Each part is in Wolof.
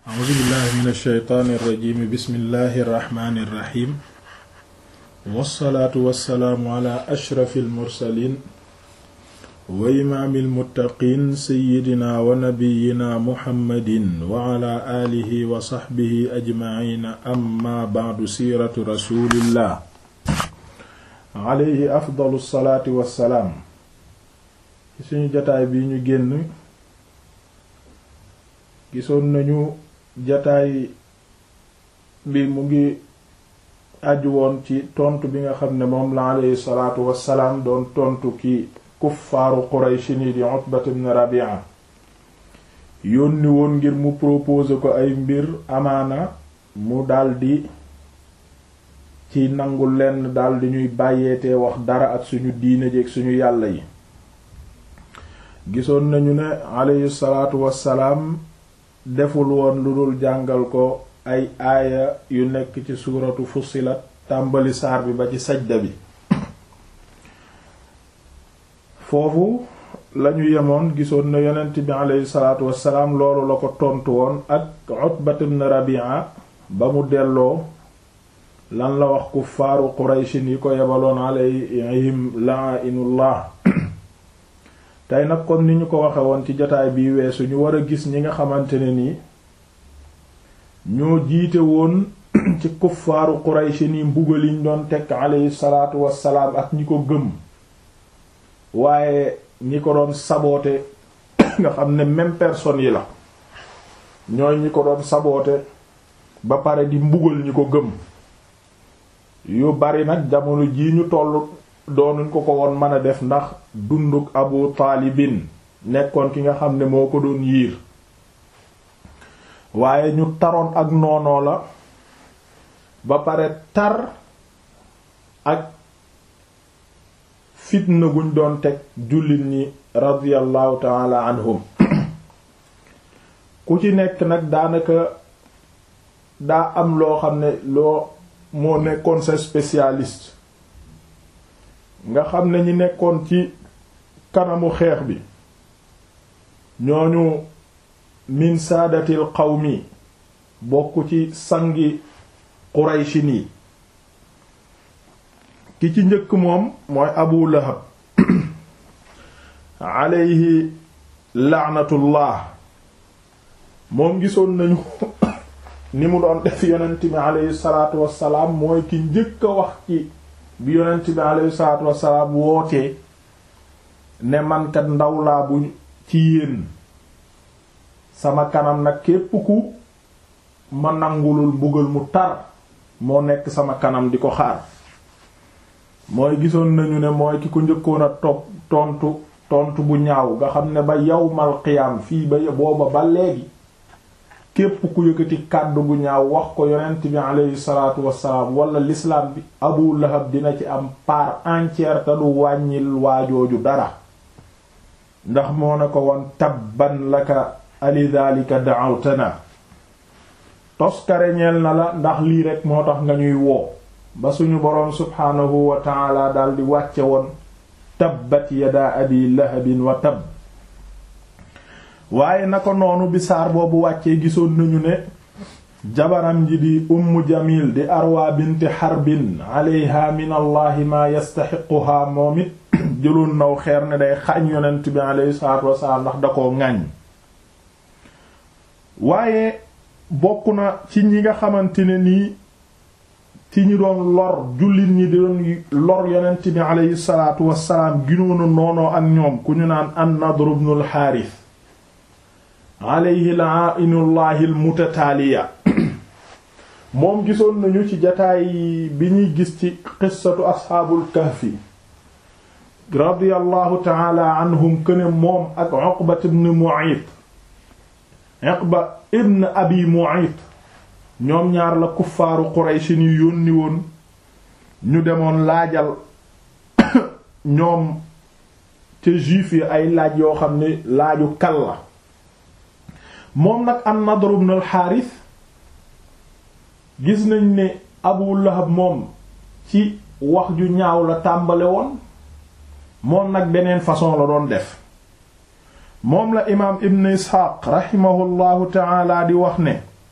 a'uuzu billahi min alsheytaani irrajimi bismillahi irrahmani irrahim wassalaatu wassalaamu ala ashrafi almursalin wa imaami almuttaqiin seyidina wa nabiyina muhammadin wa ala aalihi wa saxbihi ajmaciina amma bacdu siiratu rasulillah alayhi afdalu salaati wassalaam ci suñu jataay bi ñu génn gisoon nañu jataay bi mu ngi aju woon ci tontu bi nga xam ne moom la alayhi salaatu wassalaam doon tontu ki kuffaaru Quraysh ni di Utbat ibn Rabi'a yónni woon ngir mu proposer ko ay mbir amaana mu daldi ci nangu lenn daldi ñuy bàyyeetee wax dara ak suñu diine ji ak suñu yàlla yi gisoon nañu ne alayhi salaatu wassalaam deful woon lu dul jàngal ko ay aaya yu nekk ci suuratu Fussilat tàmbali saar bi ba ci sajda bi foofu lañu yemoon gisoon na yonent bi aleyhi salaatu wassalaam loolu la ko tontu woon ak Utbat ibn Rabi'a ba mu delloo lan la wax kuffaaru Qurayshin yi ko yebaloon alayhim la'inullah tey nag kon ni ñu ko waxe woon ci jotaay bi weesu ñu war a gis ñi nga xamante ne nii ñoo jiite woon ci kuffaaru Qurayshi ni mbugal yiñ doon tekk alayhi salaatu wassalaam ak ñi ko gëm waaye ñi ko doon saboote nga xam ne même personne yi la ñooy ñi ko doon saboote ba pare di mbugal ñi ko gëm yu bari nag jamono jii ñu tollu doonuñ ko ko woon mën a def ndax dunduk abu taalibin nekkoon ki nga xam ne moo ko doon yiir waaye ñu taroon ak noonoo la ba pare tar ak fitna guñ doon teg jullit ñi radiyallahu taala anhum ku ci nekk nag daanaka daa am loo xam ne loo moo nekkoon sa spécialiste nga xam ne ñi nekkoon ci kanamu xeex bi ñooñu min saadatil qawmi bokk ci sangi qurayshi nii ki ci njëkk moom mooy abu lahab alayhi laanatullah moom gisoon nañu ni mu doon def yonent bi alayhi salaatu wassalaam mooy ki njëkk a wax ci bi yonent bi alayhi salaatu wassalaam wootee ne mankat ndaw laa bu ci yéen sama kanam nag képp ku ma nangulul mbugal mu tar moo nekk sama kanam di ko xaar mooy gisoon nañu ne mooy ki ko njëkkoon a topp tontu tontu bu ñaaw nga xam ne ba yawmal qiyaam fii ba booba ba léegi képp ku yëkkati kàddu gu ñaaw wax ko yonent bi aleyhi salaatu wassalaam wala l'islam bi abu lahab dina ci am part entière te du wàññil waajooju dara ndax moo na ko woon tabban laka alidhalika da'awtana toskare ñeel na la ndax lii rek moo tax nga ñuy woo ba suñu boroom subhaanahu wa ta'ala daldi wàcce woon tabbat yada abi lahabin wa tabb waaye na ko noonu bi saar boobu wàccee gisoon nañu ne jabaram ji di umm jamil di arwa binti xarbin alayha min allahi maa yastaxiquhaa moom it jëloon naw xeer ne day xañ yonent bi alayhi salaatu wasalaam ndax da koo ŋàññ waaye bokk na ci ñi nga xamante ne nii ci ñi doon lor jullit ñi di doon lor yonent bi alayhi salaatu wasalaam ginoonu noonoo ak ñoom ku ñu naan an-Nadr ibn al-Harith alayhi la'ainullahi al-mutataaliya moom gisoon nañu ci jataay bi ñuy gis ci qissatu asxaabul kahfi radiyallahu ta'ala anhum këne moom ak Uqba ibn Mu'ayt Uqba ibn Abi Mu'ayt ñoom ñaar la kuffaaru Quraysh ni yónni woon ñu demoon laajal ñoom ca juif yi ay laaj yoo xam ne laaju kal la moom nag an-Nadr ibn al-Harith gis nañ ne Abu Lahab moom ci wax ju ñaaw la tàmbale woon moom nag beneen façon la doon def moom la imaam ibn isxaaq raximahullahu taala di wax ne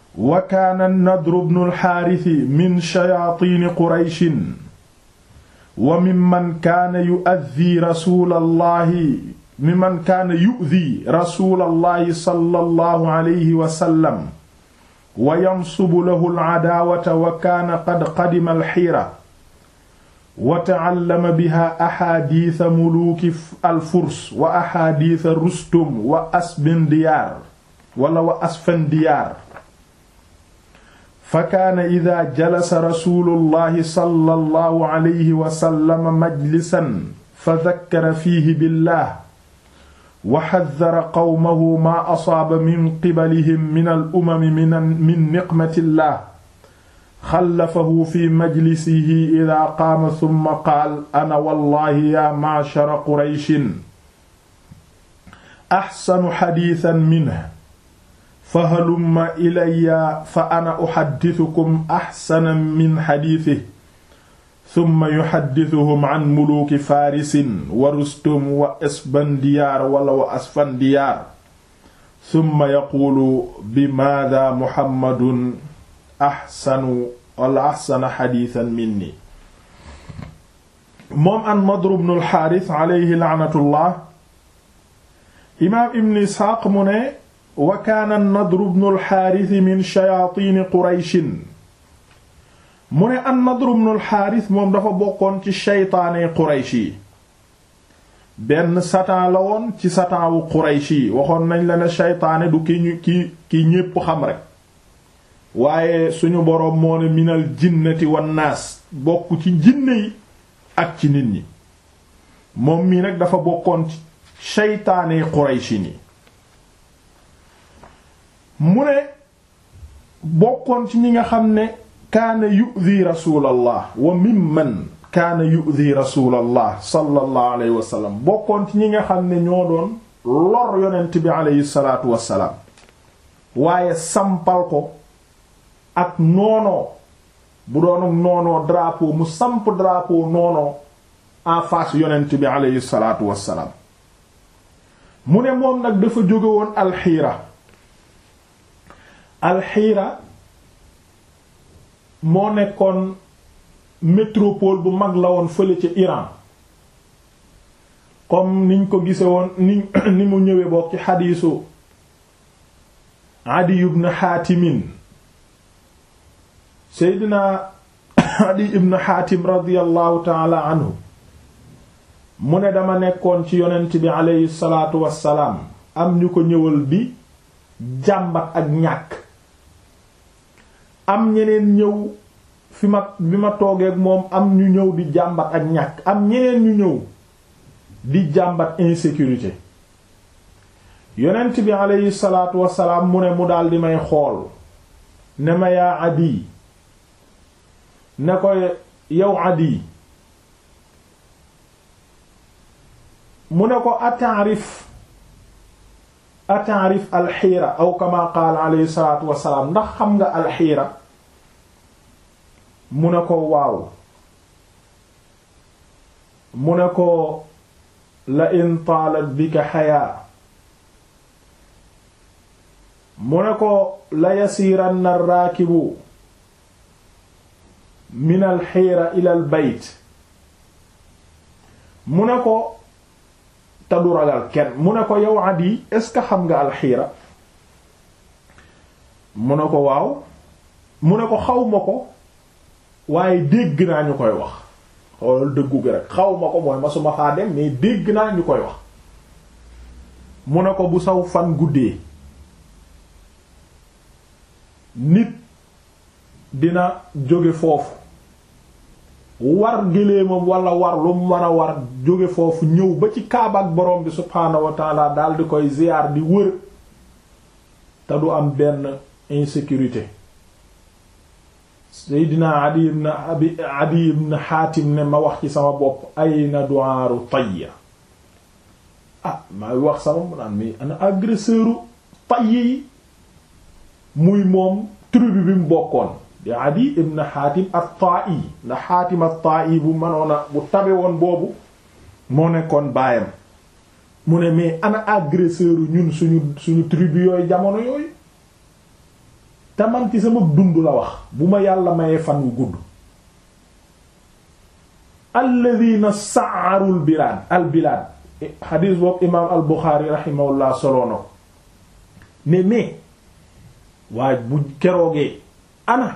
wa kaana nadru bnu alxaarisi min shayaatiini qurayshin wa mimman kaana yu'addi rasuulallahi mimman kaana yu'di rasuulallahi sallallahu alayhi wa sallam wa yansubu lahu alcadaawata wa kaana qad qadima alxiira wa ta'allama biha axaadiisa muluuki alfurs wa axaadiisa rustum wa asfandiyaar wala wa asfandiyaar fa kaana idaa jalasa rasuulullahi sallallahu alayhi wa sallam majlisan fa dakkara fiihi billah wa xaddara qawmahu maa asaaba min qibalihim min al-umami min niqmatillah xallafahu fi majlisihi idaa qaama summa qaal ana wallaahi yaa ma'shara qurayshin axsanu xadiisan minhu fa halumma ilayya fa ana uxaddisukum axsana min xadiisihi summa yuxaddisuhum an muluuki faarisin wa rustum wa isfandiyaar wala wa asfandiyaar summa yaquulu bimaada muhammadun axsanu wala axsana xadiisan minni moom an Nadr ibn al-Haaris alayhi la'natullah imaam ibn Isxaaq mu ne wa kaana Nadr ibn al-Haaris min shayaatiini Qurayshin mu ne an Nadr ibn al-Haaris moom dafa bokkoon ci shaytaane Quraysh yi benn satan la woon ci satan wu Quraysh yi waxoon nañ la ne shaytaane du ki ñu ki ki ñépp xam rek waaye suñu boroom moo ne minal jinnati wan naas bokk ci jinne yi ak ci nit ñi moom mii nag dafa bokkoon ci shaytaane Quraysh ni mu ne bokkoon ci ñi nga xam ne kaana yu'dhi rasulallah wa mimman kaana yu'dhi rasulallah sallallahu alayhi wa sallam bokkoon ci ñi nga xam ne ñoo doon lor yonent bi alayhi salaatu wassalaam waaye sampal ko ak noonoo bu doon noonoo drapeau mu samp drapeau noonoo en face yonent bi alayhi salaatu wassalaam mu ne moom nag dafa jóge woon alxiira alxiira moo nekkoon métropole bu mag la woon fële ca Iran comme niñ ko gise woon ni ni mu ñëwee bokk ci xadiisu Adi ibn Haatimin Seydina Adi ibn Haatim radiyallahu taala anhu mu ne dama nekkoon ci yonent bi aleyhi salaatu wassalaam am ñu ko ñëwal di jàmbat ak ñàkk am ñeneen ñëw fi ma bi ma toogeek moom am ñu ñëw di jàmbat ak ñàkk am ñeneen ñu ñëw di jàmbat insécurité yonent bi aleyhi salaatu wassalaam mu ne mu daldi may xool ne ma yaa Adi ne ko yow Adi mu ne ko ataarif ataarif alxiira aw kama qaala alayhi salaatu wassalaam ndax xam nga alxiira mu ne ko waaw mu ne ko la in taalat bika xayaa mu ne ko la yasiiranna raakibu min alxiira ila al bayt mu ne ko te du ragal kenn mu ne ko yow Adi est-ce que xam nga alxiira mu ne ko waaw mu ne ko xaw ma ko waaye dégg naa ñu koy wax xoolal dëggu gi rek xaw ma ko mooy masuma faa dem mais dégg naa ñu koy wax mu ne ko bu saw fan guddee nit dina jóge foofu war géléemam wala war lu mu mën a war jóge foofu ñëw ba ci kaaba ak borom bi subhaanahu wa taala daal di koy ziyaar di wër te du am benn insécurité Seydina Adi ibn Abi Adi ibn Hatim ne ma wax ci sama bopp ayna du'aaru Tayya ah maa wax sama mu naan mi ana agresseuru Tayya yi muy moom tribu bi mu bokkoon di Adi ibn Hatim at-Ta'i ndax Hatim at-Ta'i bu mënoon a bu tabe woon boobu moo nekkoon baayam mu ne mais ana agresseur ñun suñu suñu tribu yooyu jamono yooyu te man ci sama dund la wax bu ma yàlla mayee fan wu gudd alladina sa'arul bilaad al bilaad xadiis boobu imaam al buxaari raximahullah soloo na ko ne mais waaye bu keroogee ana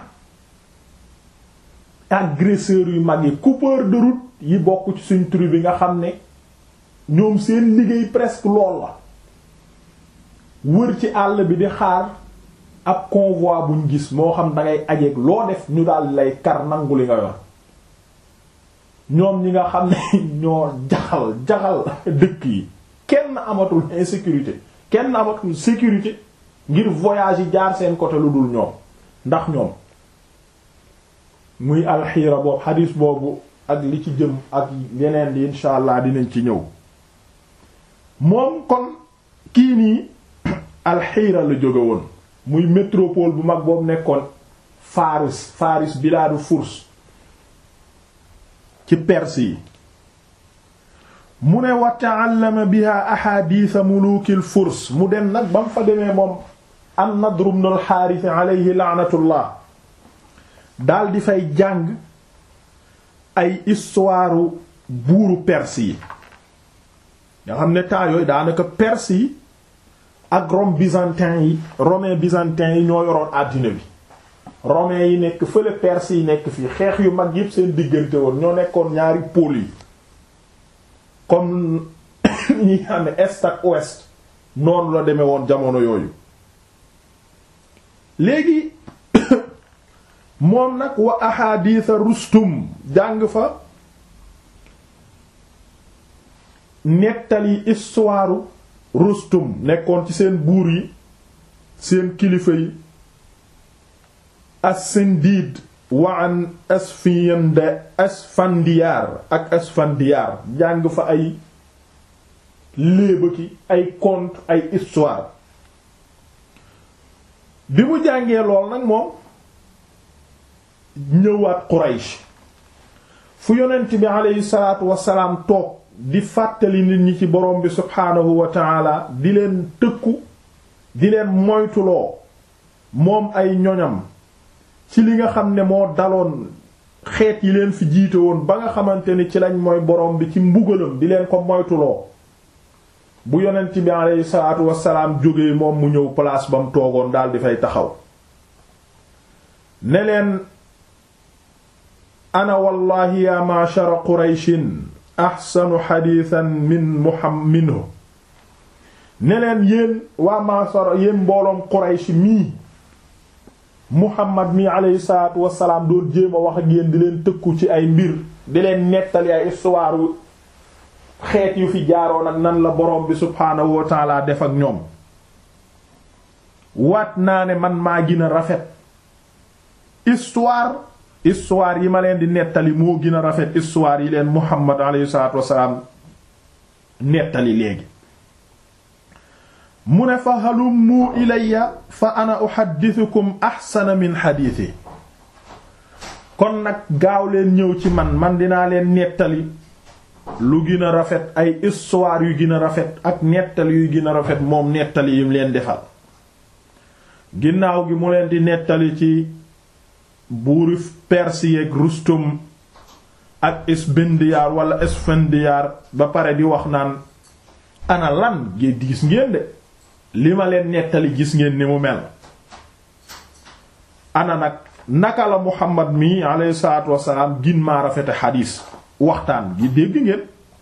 agresseurs yu mag yi coupeur de route yi bokk ci suñ tribu bi nga xam ne ñoom seen liggéey presque lool la wër ci àll bi di xaar ab convoi buñ gis moo xam dangay ajeeg loo def ñu daal lay kar nangu li nga yor ñoom ñi nga xam ne ñoo jaxal jaxal dëkk yi kenn amatul insécurité kenn amatul sécurité ngir voyage yi jaar seen côté lu dul ñoom ndax ñoom muy alxiira boobu xadiis boobu ak li ci jëm ak yeneen di insha allah dinañ ci ñëw moom kon kii nii alxiira la jóge woon muy métropole bu mag boobu nekkoon Faris Faris bilaadu Furs ci Perse yi mu ne wa ta'allama biha ahadith mulukil Furs mu dem nag ba mu fa demee moom an-Nadr ibn al-Harith alayhi la'natullah daal di fay jàng ay histoire buuru Perse yi nga xam ne temps yooyu daanaka Perse yi ak Rome byzantin yi romain byzantin yi ñoo yoroon àddina bi romain yi nekk fële Perse yi nekk fii xeex yu mag yépp seen diggante woon ñoo nekkoon ñaari pôles yi comme ñi xam ne est ak ouest noonu la demee woon jamono yooyu léegi moom nag wa ahaditha Rustum jàng fa nettali histoire Rustum nekkoon ci seen buur yi seen kilifa yi as-Sindiid wa an asfiyanda asfandiyaar ak asfandiyaar jàng fa ay léeba ki ay conte ay histoire bi mu jàngee lool nag moom ñëwaat Quraysh fu yonent bi aleyhi salaatu wasalaam toog di fàttali nit ñi ci borom bi subhaanahu wa taala di leen tëkku di leen moytuloo moom ay ñoñam ci li nga xam ne moo daloon xeet yi leen fi jiite woon ba nga xamante ni ci lañ mooy borom bi ci mbugalam di leen ko moytuloo bu yonent bi aleyhi salaatu wasalaam jógee moom mu ñëw place ba mu toogoon daal di fay taxaw ne leen ana wallahi ya ma'shara qurayshin ahsanu xadiisan min muham minhu ne leen yéen waa ma'shara yéen mbooloom quraysh mii muhammad mi aleyhi salaatu wasalaam doon jéem a wax ak yéen di leen tëkku ci ay mbir di leen nettali ay histoire xeet yu fi jaaroon ak nan la borom bi subhaanahu wa taala def ak ñoom waat naa ne man maa gën a rafet histoire histoire yi ma leen di nettali moo gën a rafet histoire yi leen muhammad aleyhi salaatu wasalaam nettali léegi mu ne fa halummu ilayya fa ana uhaddithukum ahsana min hadithi kon nag gaaw leen ñëw ci man man dinaa leen nettali lu gën a rafet ay histoire yu gën a rafet ak nettali yu gën a rafet moom nettali yim leen defal ginnaaw gi mu leen di nettali ci buuri Perse yeeg Rustum ak Isbindiyaar wala Isfandiyaar ba pare di wax naan ana lan gi gis ngeen de li ma leen nettali gis ngeen ni mu mel ana nag naka la Muhammad mi alayhi salaatu wassalaam gin maa rafete xadiis waxtaan gi dégg ngeen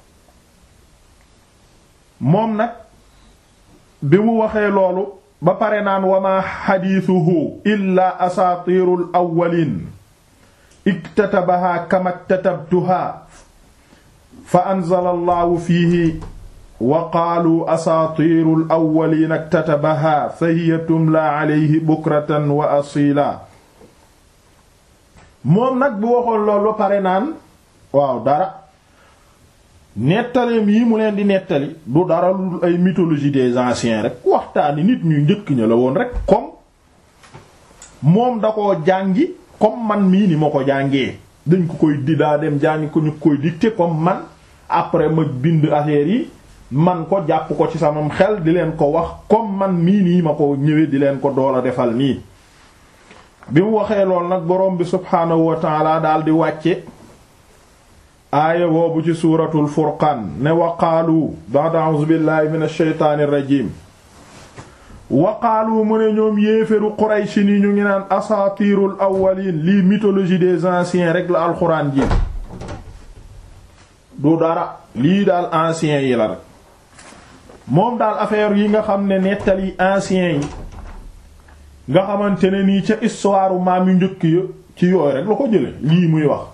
moom nag bi mu waxee loolu ba pare naan wama xadiisuhu illaa asaatiirul awwaliin iktatabahaa kama ktatabtuhaa fa anzala allahu fiihi wa qaalu asaatiirul awwaliina iktatabahaa fa hiya tumlaa alayhi bukratan wa asiila moom nag bu waxoon loolu ba pare naan waaw dara nettaleem yi mu leen di nettali du dara lu ay mythologie des anciens rek waxtaani nit ñu njëkk ña la woon rek comme moom da koo jàngi comme man mii ni ma ko jàngee dañ ko koy di daa dem jàngi ko ñu koy dicter comme man après ma bind affaire yi man ko jàpp ko ci samam xel di leen ko wax comme man mii nii ma ko ñëwee di leen ko door a defal nii bi mu waxee lool nag boroom bi subhaanahu wa taala daal di wàcce aaya boobu ci suuratul furqaan ne waqaalu ba'da a'uuzu billahi min ash-shaytaani rajim waqaalu mu ne ñoom yéeféru Quraysh ni ñu ngi naan asaatiirul awwaliin lii mythologie des anciens rek la alxuraan ji du dara lii daal anciens yi la rek moom daal affaire yi nga xam ne nettali anciens yi nga xamante ne nii ca histoire maam yu njëkk ya ci yooyu rek la ko jële lii muy wax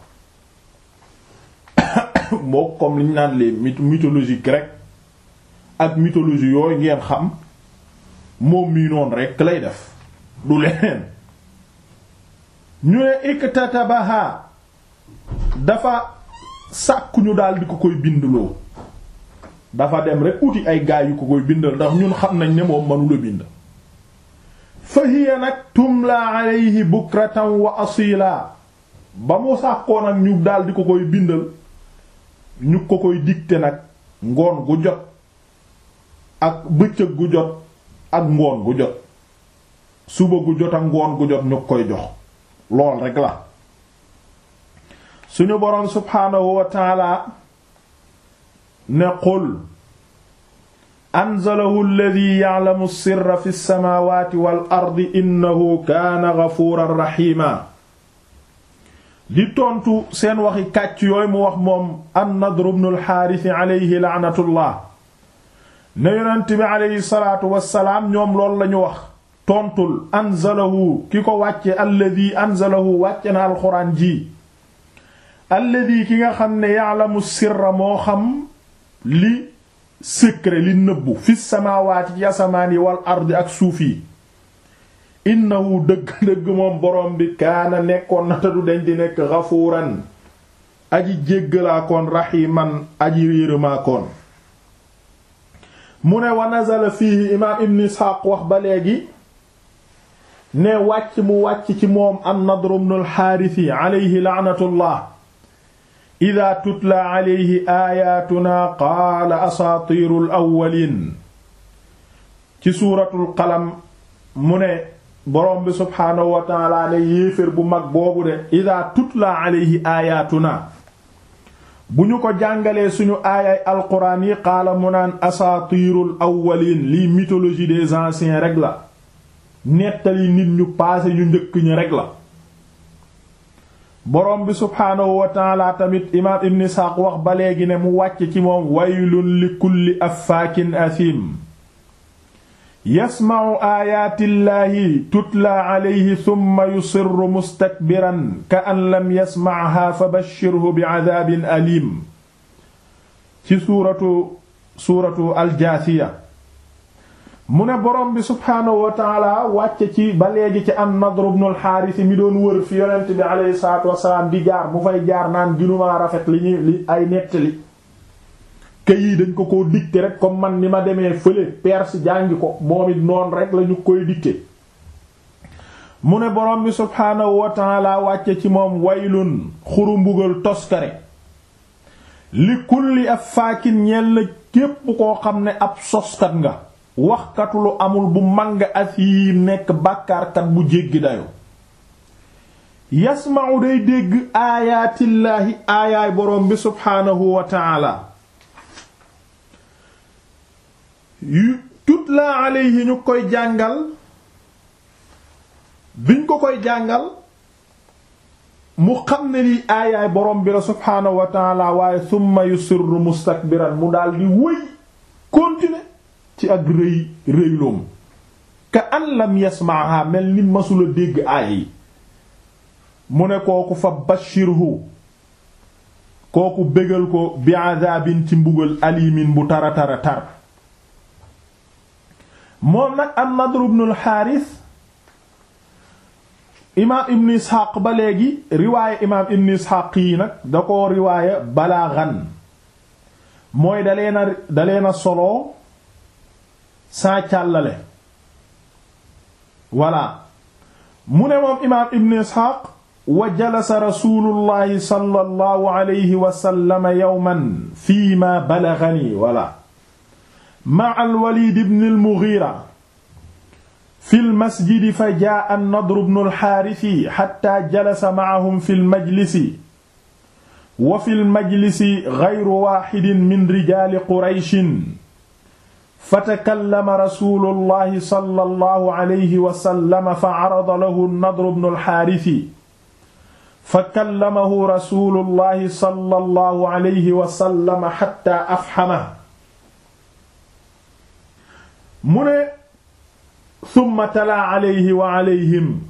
moo comme liñ naan les mythologie grecque ak mythologie yooyu ngeen xam moom mii noonu rekk lay def du leneen ñu ne iktatabaha dafa sàkku ñu daal di ko koy bindloo dafa dem rek uti ay gaay yu ko koy bindal ndax ñun xam nañ ne moom mënula bind fa hiya nag tumla alayhi bukratan wa asila ba mu sàkkoo nag ñu daal di ko koy bindal ñu ko koy dicter nag ngoon gu jot ak bëccëg gu jot ak ngoon gu jot suba gu jot ak ngoon gu jot ñu koy jox lool rek la suñu boroom subhaanahu wa taala ne qul anzalahu alladhi ya'lamu sirra fi samawati wal ardi innahu kaana ghafuuran rahiima di tontu seen waxi kàcc yooyu mu wax moom an-Nadr ibn al-Haaris alayhi la'natullah ne yonent bi alayhi salaatu wassalaam ñoom loolu lañu wax tontul anzalahu ki ko wàcce alladhi anzalahu wàcce na alxuraan ji alladhi ki nga xam ne ya'lamu sirra moo xam li secret li nëbbu fi samaawaati ci asamaan yi wal ardi ak suuf yi innahu dëgg-dëgg moom borom bi kaana nekkoon na te du deñ di nekk ghafuuran aji jéggalaakoon rahiman aji yërëmaakoon mu ne wa nazala fiihi imaam ibn isxaaq wax ba léegi ne wàcc mu wàcc ci moom an-Nadr ibn al-Haarisi alayhi la'natullah ida tutla alayhi aayaatuna qaala asaatiirul awwaliin ci suuratul qalam mu ne boroom bi subhaanahu wa taala ne yéefér bu mag boobu de ida tutla alayhi aayaatuna bu ñu ko jàngalee suñu aayay alquraan yi qaala mu naan asaatiirul awwaliin lii mythologie des anciens rek la nettali nit ñu paase ñu njëkk ñi rek la boroom bi subhaanahu wa taala tamit imaam ibn Isxaaq wax ba léegi ne mu wàcc ci moom waylun li kulli affaakin athim yasma'u aayaatillaahi tutla alayhi thumma yusirru mustakbiran ka an lam yasma'ha fabashshirhu bi'adaabin aliim ci suuratu suuratu aljaasiya mu ne borom bi subhaanahu wa taala wàcce ci ba léegi ci an-Nadr ibn al-Haaris mi doon wër fi yonent bi alayhi salaatu wasalaam di jaar mu fay jaar naan ginumaa rafet li ñuy li ay nettali kay yi dañ ko koo dicté rek comme man ni ma demee fële Perse jàngi ko moom it noonu rek la ñu koy dicté mu ne borom bi subhaanahu wa taala wàcce ci moom waylun xuru mbugal toskare li kulli affaakin ñeel na képp koo xam ne ab soskat nga waxkatu lu amul bu màng asiim nekk bàkkaarkat bu jéggi dayo yasma'u day dégg aayaatillaahi aayaay boroom bi subhaanahu wa taala yu tutla alayhi ñu koy jàngal biñ ko koy jàngal mu xam ne lii aayaay boroom bi la subhaanahu wa taala waaye summa yusirru mustakbiran mu daldi wëy continuer ci ak rëy rëyloom ka an lam yasmaaha mel ni masula dégg aaya yi mu ne kooku fa bashirhu kooku bégal ko bi adabin ci mbugal alimin bu tara tara tar moom nag an Nadr ibn al-Haaris imaam ibn Isxaaq ba léegi riwaaya imaam ibn Isxaaq yi nag da ko riwaaya balaagan mooy dalee na dalee na solo saa càllale voilà mu ne moom imaam ibn isxaaq wa jalasa rasulullahi sallallahu alayhi wa sallam yawman fii ma balaghani voilà ma'a al-walid ibn al-mughira fi lmasjidi fa jaa an-Nadr ibn al-Haarisi xatta jalasa ma'ahum fi lmajlisi wa fi lmajlisi gayru waaxidin min rijaali Qurayshin fatakallama rasuulullahi sallallahu alayhi wa sallam fa carada lahu an-Nadr ibn al-Haarisi fakallamahu rasuulullahi sallallahu alayhi wa sallam xatta afhamahu mu ne summa talaa alayhi wa alayhim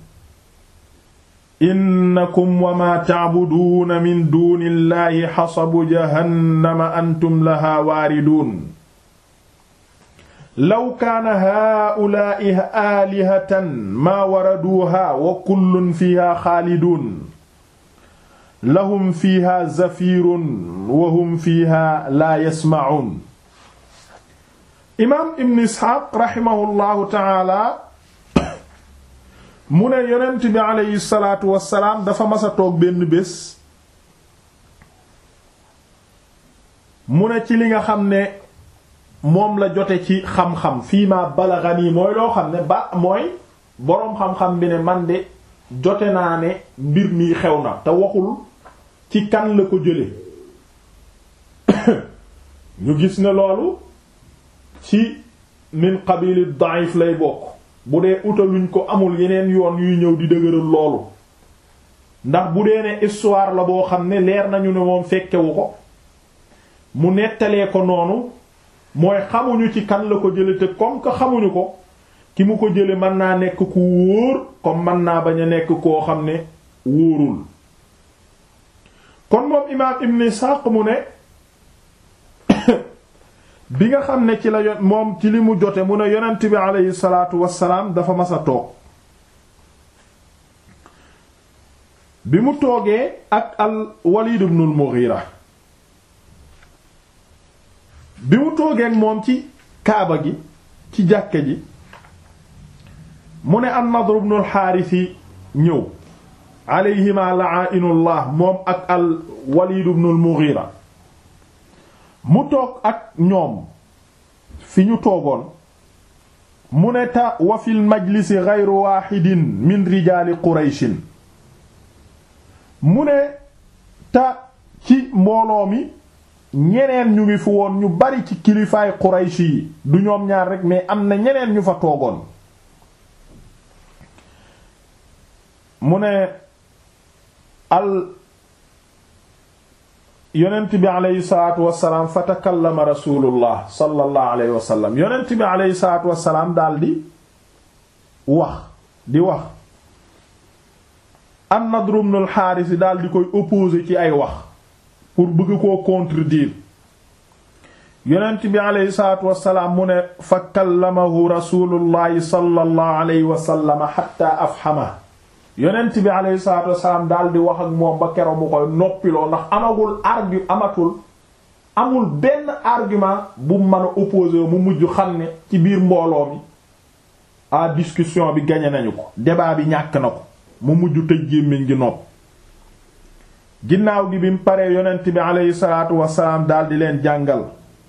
innakum wa maa tacbuduuna min duuni llahi xasabu jahannama antum lahaa waariduun law kaana haa'ulaa'i aalihatan maa waraduuhaa wa kullun fiihaa xaaliduun lahum fiihaa zafiirun wa hum fiihaa laa yasmacuun imaam ibn isxaaq raximahullahu taala mu ne yonent bi aleyhi salaatu wassalaam dafa masa toog benn bés mu ne ci li nga xam ne moom la jote ci xam-xam fii ma balaghani mooy loo xam ne ba mooy boroom xam-xam bi ne man de jote naa ne mbir mi xew na te waxul ci kan la ko jële ñu gis ne loolu ci min qabili da'if lay bokk bu dee utaluñ ko amul yeneen yoon yuy ñëw di dëgëral loolu ndax bu dee ne histoire la boo xam ne leer nañu ne moom fekkewu ko mu nettalee ko noonu mooy xamuñu ci kan la ko jële te comme que xamuñu ko ki mu ko jële mën naa nekk ku wóor comme mën naa bañ a nekk koo xam ne wóorul kon moom imaam Ibn Ishaq mu ne bi nga xam ne ci la yon moom ci li mu jote mu ne yonent bi aleyhi salaatu wassalaam dafa mas a toog bi mu toogee ak al Walid ibn al Mughira bi mu toogee ak moom ci kaaba gi ci jàkka ji mu ne an Nadr ibn al Haaris ñëw alayhima la'inullah moom ak al Walid ibn al Mughira mu toog ak ñoom fi ñu toogoon mu ne ta wa fil majlisi ghayru wahidin min rijaali qurayshin mu ne ta ci mbooloo mi ñeneen ñu ngi fi woon ñu bari ci kilifaay qurayshi yi du ñoom ñaar rek mais am na ñeneen ñu fa toogoon mu ne al yonent bi aleyhi salaatu wasalaam fa takallama rasulullah sallallahu alayhi wa sallam yonent bi aleyhi salaatu wasalaam daal di wax di wax an Nadr ibn al-Haaris daal di koy opposer ci ay wax pour bëgg koo contredire yonent bi aleyhi salaatu wasalaam mu ne fa kallamahu rasulullahi sallallahu alayhi wa sallam hatta afhama yonent bi alayhi salaatu wasalaam daal di wax ak moom ba keroog mu koy noppiloo ndax amagul argu amatul amul benn argument bu mën a opposé mu mujj xam ne ci biir mbooloo mi à discussion bi gañe nañu ko débat bi ñàkk na ko mu mujj tëj gémmiñ gi nopp ginnaaw gi bi mu paree yonent bi alayhi salaatu wasalaam daal di leen jàngal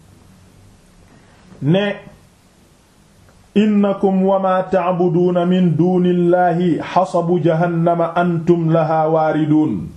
ne innakum wa ma ta'buduuna min duunillahi xasabu jahannama antum lahaa waariduun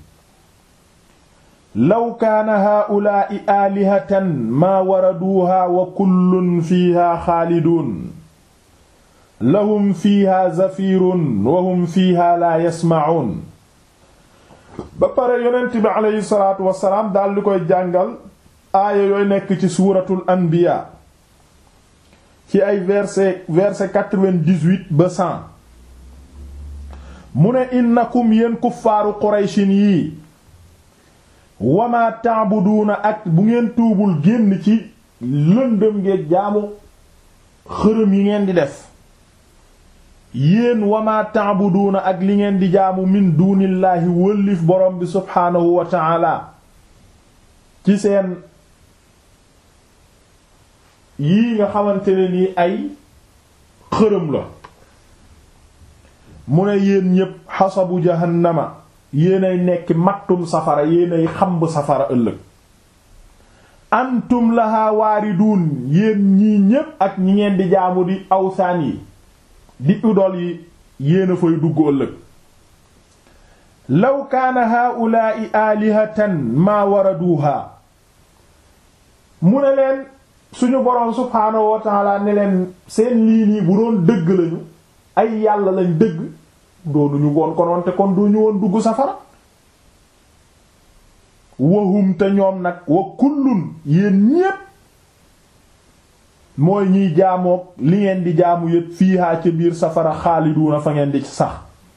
law kaana haa'ulaa'i aalihatan maa waraduuhaa wa kullun fiihaa xaaliduun lahum fiihaa zafiirun wa hum fiihaa laa yasma'uun ba pare yonent bi aleyhi salaatu wasalaam daal di koy jàngal aaya yooy nekk ci suuratul anbiyaa ci ay verset verset quatre-vingt-dix-huit ba cent mu ne innakum yéen kuffaaru qurayshin yii wama ta'buduuna ak bu ngeen tuubul génn ci lëndëm ngeen jaamu xërëm yi ngeen di def yéen wama ta'buduuna ak li ngeen di jaamu min duunillaahi wëllif borom bi subhaanahu wa ta'ala ci seen yii nga xamante ne nii ay xërëm la mu ne yéen ñépp xasabu jahannama yéenay nekk mattum safara yéenay xamb safara ëllëg antum laha waaridun yéen ñii ñépp ak ñi ngeen di jaamu di awsaan yi di idol yi yéena fay dugg ëllëg law kaana haa'ulaa'i aalihatan maa waraduuha mu ne leen suñu boroom subhaanahu wa ta'aala ne leen seen lii nii bu doon dëgg lañu ay yàlla lañ dëgg doonuñu woon konoon te kon duñu woon dugg safara wahum te ñoom nag wa kullun yéen ñépp mooy ñiy jaamook li ngeen di jaamu yépp fiihaa ca biir safara xaaliduuna fa ngeen di sax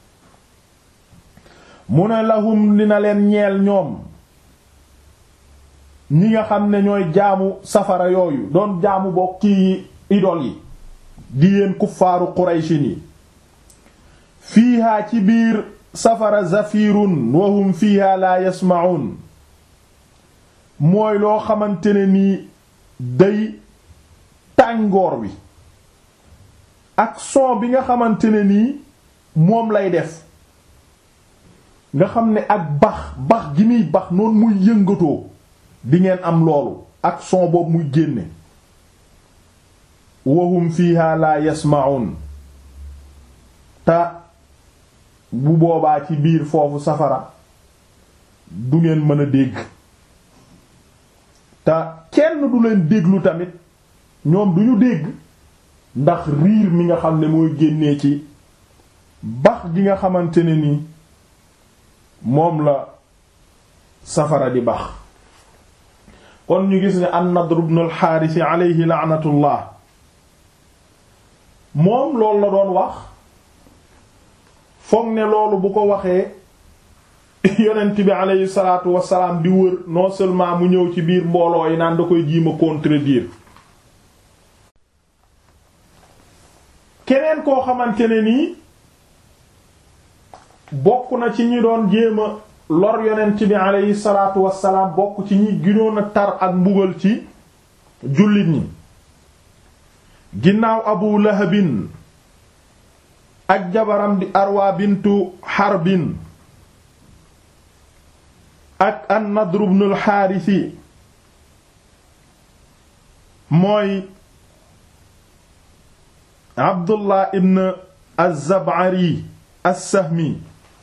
mu ne lahum dina leen ñeel ñoom ñi nga xam ne ñooy jaamu safara yooyu doon jaamu bokk ci idol yi di yéen kuffaaru quraysin yi fiihaa ci biir safara zafirun wahum fiihaa laa yasma'un mooy loo xamante ne nii day tàngoor wi ak son bi nga xamante ne nii moom lay def nga xam ne ak bax bax gi muy bax noonu muy yëngatoo di ngeen am loolu ak son boobu muy génne wahum fiha la yasma'un te bu boobaa ci biir foofu safara du ngeen mën a dégg te kenn du leen déglu tamit ñoom duñu dégg ndax riir mi nga xam ne mooy génnee ci bax gi nga xamante ne ni moom la safara di bax kon ñu gis ne an-Nadr ibn al-Haaris alayhi la'natullah moom loolu la doon wax foog ne loolu bu ko waxee yonent bi alayhi salaatu wassalaam di wër non seulement mu ñëw ci biir mbooloo yi naan da koy jiima contredire keneen koo xamante ne nii bokk na ci ñi doon jéema lor yonent bi alayhi salaatu wassalaam bokk ci ñi ginoon a tar ak mbugal ci jullit ñi ginnaaw abu lahabin ak jabaram di arwa bintu harbin ak an nadr ibn al xaarisi mooy abdullah ibn az-zab'ari as-sahmi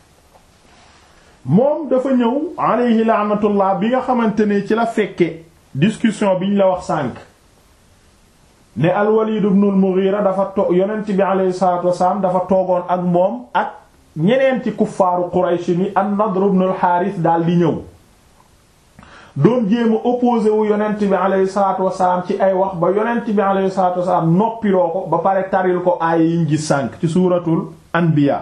moom dafa ñëw alayhi laanatullah bi nga xamante ne ci la fekke discussion bi ñu la wax sànq ne al-Walid ibn al-Mughira dafa to yonent bi alayhi salatu wasalaam dafa toogoon ak moom ak ñeneen ci kuffaaru Quraysh ni an-Nadr ibn al-Harith daal di ñëw doon jéem a opposé wu yonent bi alayhi salatu wasalaam ci ay wax ba yonent bi alayhi salatu wasalaam noppiloo ko ba pare taril ko aaya yiñ gis sànq ci suuratul anbiya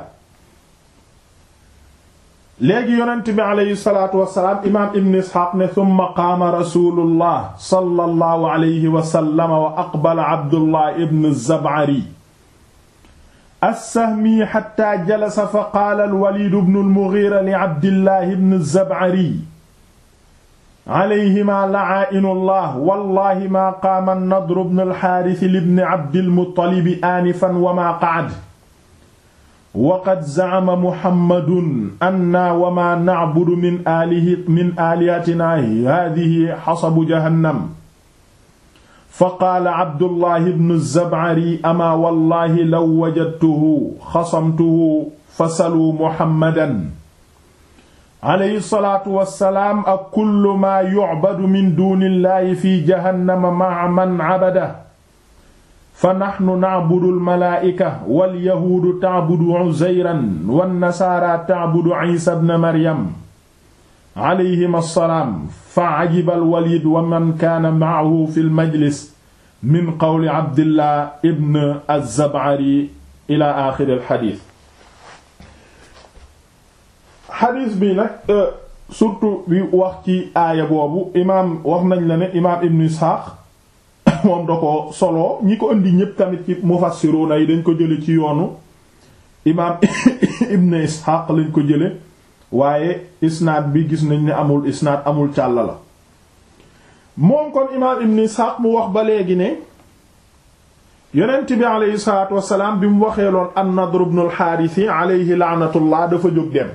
léegi yonent bi aleyhi salaatu wasalaam imaam ibn isxaaq ne summa qaama rasulullah sallallahu alayhi wa sallam wa aqbala abdullah ibn zab'ari as-sahmi hatta jalasa fa qaala al-walid ibn al-mughira li abdillah ibn zab'ari alayhima la'aa'inullah wallahi ma qaama an-nadr ibn al-haaris li ibn abdil muttalib aanifan wa ma qa'ada waqad zacama muhammadun anna wa maa nacbudu min aalihi min aalihatina haadihi xasabu jahannam fa qaala abdullahi bnu zabcari amaa wallahi law wajadtuhu xasamtuhu fasaluu muhammadan alayhi salaatu wassalaam ak kullu maa yucbadu min duunillahi fi jahannama maca man cabadahu fa naxnu nacbudu almalaa'ika walyahuudu tacbudu uzayran wannasaara tacbudu ciisa bna maryam calayhim assalaam fa cajiba alwaliid wa man kaana macahu fi lmajlis min qawli cabdillah ibn azzabcari ila aaxiri alxadiis xadiis bi nag surtout bi wax ci aaya boobu imaam wax nañ la ne imaam ibn isxaaq moom da ko solo ñi ko indi ñépp tamit ci mufassiruna yi dañ ko jële ci yoonu imaam ibn isxaaq lañ ko jële waaye isnaad bi gis nañ ne amul isnaad amul càll la moom kon imaam ibn isxaaq mu wax ba léegi ne yonent bi aleyhi salaatu wasalaam bi mu waxee loon an-Nadr ibn al-Haaris aleyhi laanatullah dafa jóg dem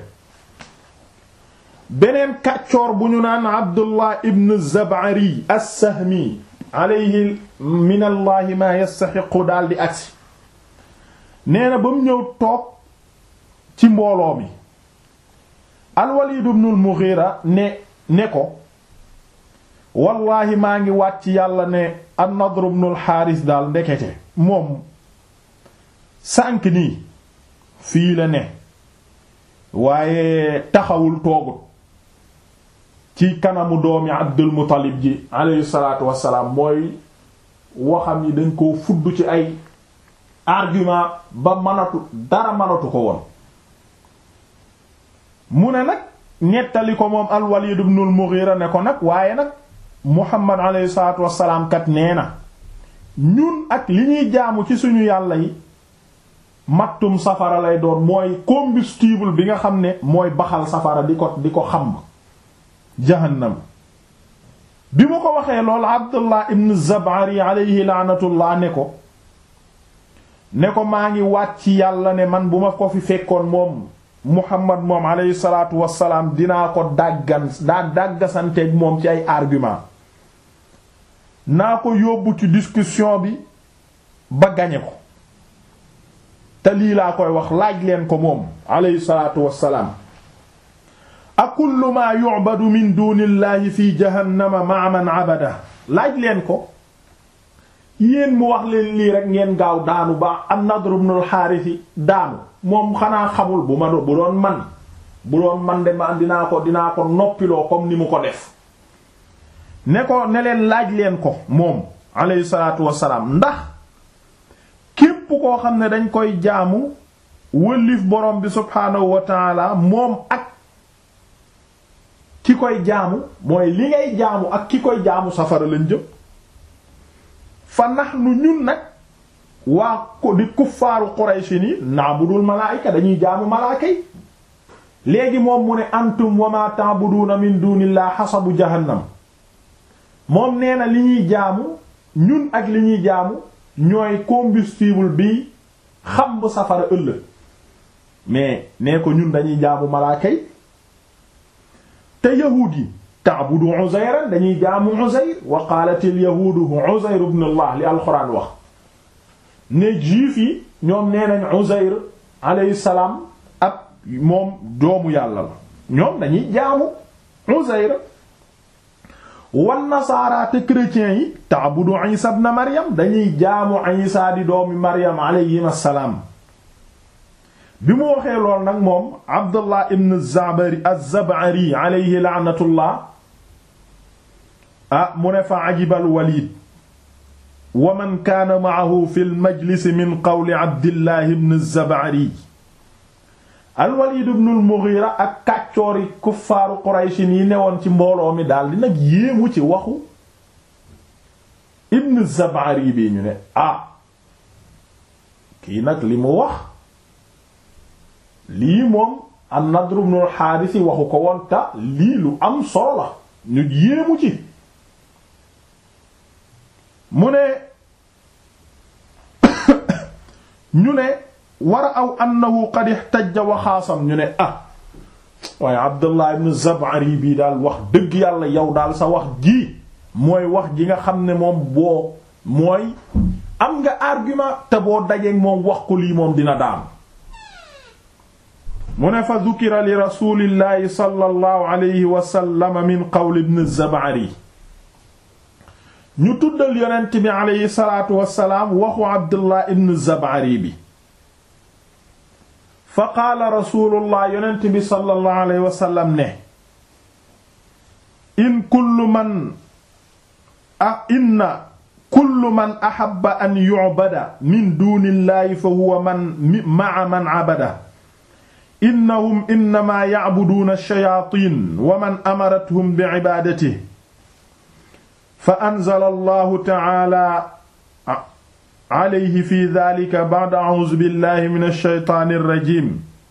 beneen kàccoor bu ñu naan Abdullah ibn Zab'ari as-Sahmi alayhi min allahi ma yastaxiqu daal di agsi nee na ba mu ñëw toog ci mbooloo mi al-Walid ibn al-Mughira ne ne ko wallaahi maa ngi waat ci yàlla ne an-Nadr ibn al-Haaris daal ndekete moom sànk nii fii la ne waaye taxawul toogut ci kanamu doomi Abdul Muttalib ji alayhi salaatu wassalaam mooy waxam yi dañ koo fudd ci ay argument ba mënatu dara mënatu ko woon mu ne nag nettali ko moom al-Walid ibn al-Mughira ne ko nag waaye nag Muhammad alayhi salaatu wassalaam kat nee na ñun ak li ñuy jaamu ci suñu yàlla yi mattum safara lay doon mooy combustible bi nga xam ne mooy baxal safara di ko di ko xamb jahannam bi mu ko waxee loolu Abdullah ibn Zab'ari alayhi laanatullah ne ko ne ko maa ngi wàcc yàlla ne man bu ma ko fi fekkoon moom Muhammad moom alayhi salaatu wassalaam dinaa ko dàggan daa dàggasanteeg moom ci ay argument naa ko yóbbu ci discussion bi ba gañe ko te lii laa koy wax laaj leen ko moom alayhi salaatu wassalaam a kullu maa yu'badu min dunillahi fi jahannama ma'a man abada laaj leen ko yéen mu wax leen lii rek ngeen gaaw daanu ba an-Nadr ibn al-Harith daanu moom xanaa xamul bu ma bu doon man bu doon man de ma dinaa ko dinaa ko noppiloo comme ni mu ko def ne ko ne leen laaj leen ko moom alayhi salaatu wassalaam ndax képp koo xam ne dañ koy jaamu wëllif borom bi subhaanahu wa taala moom ak ki koy jaamu mooy li ngay jaamu ak ki koy jaamu safara lañ jëm fa nahnu ñun nag waa ko di kuffaaru Quraysh ni na'budul malaa'ika dañuy jaamu malaaka yi léegi moom mu ne antum wa ma ta'buduna min dunillahi hasabu jahannam moom nee na li ñuy jaamu ñun ak li ñuy jaamu ñooy combustible bi xam bu safara ëllëg mais nee ko ñun dañuy jaamu malaaka yi te yahuud yi ta'budu Uzayran dañuy jaamu Uzayr wa qaalatil yahuudu Uzayr ibn Allah li alxuraan wax ne juif yi ñoom nee nañ Uzayr alayhi salaam ab moom doomu yàlla la ñoom dañuy jaamu Uzayr wan nasaara te chrétiens yi ta'budu Isa ibn Maryam dañuy jaamu Isa di doomi Maryam alayhi assalaam bi mu waxee lool nag moom Abdullah ibn Zabari az-Zab'ari alayhi la'natullah ah mu ne fa ajiba al-Walid wa man kaana ma'ahu fi al-majlis min qawli Abdillah ibn az-Zab'ari al-Walid ibn al-Mughira ak kàccoori kuffaaru Quraysh yi newoon ci mbooloo mi daal di nag yéemu ci waxu ibn az-Zab'ari bi ñu ne ah kii nag li mu wax lii moom an-Nadr ibn al-Harith waxu ko woon ta lii lu am solo la ñu yéemu ci mu ne ñu ne war a aw annahu qad ihtajja wa xaasam ñu ne ah waaye Abdullah ibn Zab'ari bii daal wax dëgg yàlla yow daal sa wax ji mooy wax ji nga xam ne moom boo mooy am nga argument te boo dajeek moom wax ko lii moom dina daan mu ne fa dukira li rasulillahi sallallahu alayhi wa sallam min qawl ibn Zab'ari ñu tuddal yonent bi alayhi salaatu wassalaam waxu Abdullah ibn Zab'ari bi fa qaala rasulullah yonent bi sallallahu alayhi wa sallam ne in kullu man ah inna kullu man ahabba an yu'bada min dunillahi fa huwa man ma'a man 'abada innahum innama ya'buduuna ash-shayaatiin wa man amarathum bi'ibaadatihi fa anzala allahu ta'aala alayhi fi dhaalika ba'da a'uuzu billahi mina ash-shaytaani ar-rajiim